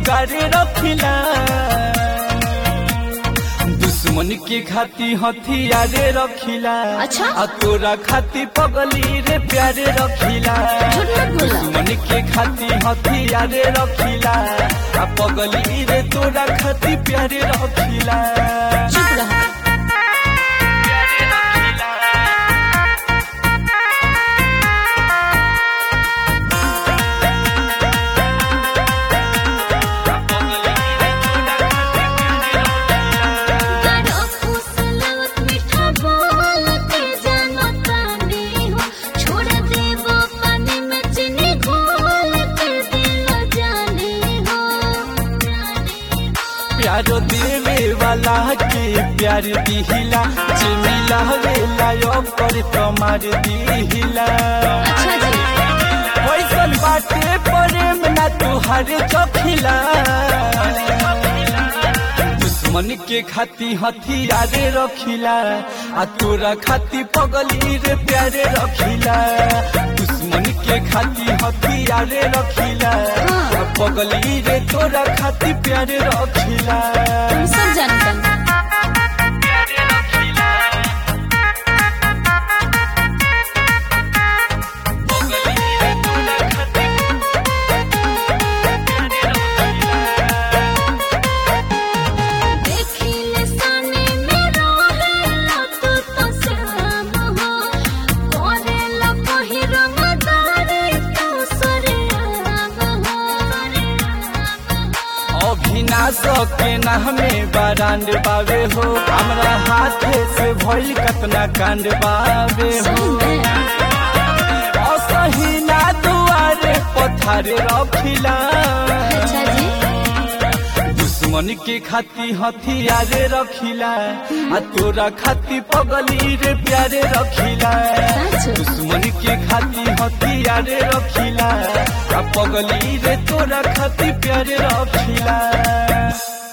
जोगारे रखिला दुश्मन के खाती हथियारे रखिला अच्छा? आ तोरा खाती पगली रे प्यारे रखिला झूठ मत बोला। दुश्मन के खाती हथियारे रखिला आ पगली रे तोरा खाती प्यारे रखिला चुप रहा प्यारे रखिला बड़ा फुसलवत मीठा बोल के जनता ने हो छोड़ देवो पानी में चीनी घोल के दिल जाने हो प्यार देवे वाला के प्यार दिहिला जे मिलावे लायो पर कमार दिहिला अच्छा जी वैसन बाटे प्रेम ना तुहार चखिला दुश्मन के खाती हथियारे रखिला आ तोरा खाती पगली रे प्यारे रखिला दुश्मन के खाती हथियारे रखिला आ पगली रे तोरा खाती प्यारे रखिला तुम सब जानते हैं प्यारे रखिला पगली रे तोरा खाती प्यारे रखिला देखिले साने में रोहेला तू तो श्याम हो कोरेला कही रंगदारे तू सरेआम हो अभिनाश के नामे बारांड बावे हो हमरा हाथे से भइल कतना कांड बावे हो सही में असही ना दुआरे पथारे रखिला अच्छा जी दुश्मन के खाती हथियारे रखिला आ तोरा खाती पगली रे प्यारे रखिला सच दुश्मन के खाती हथियारे रखिला आ पगली रे तोरा खाती प्यारे रखिला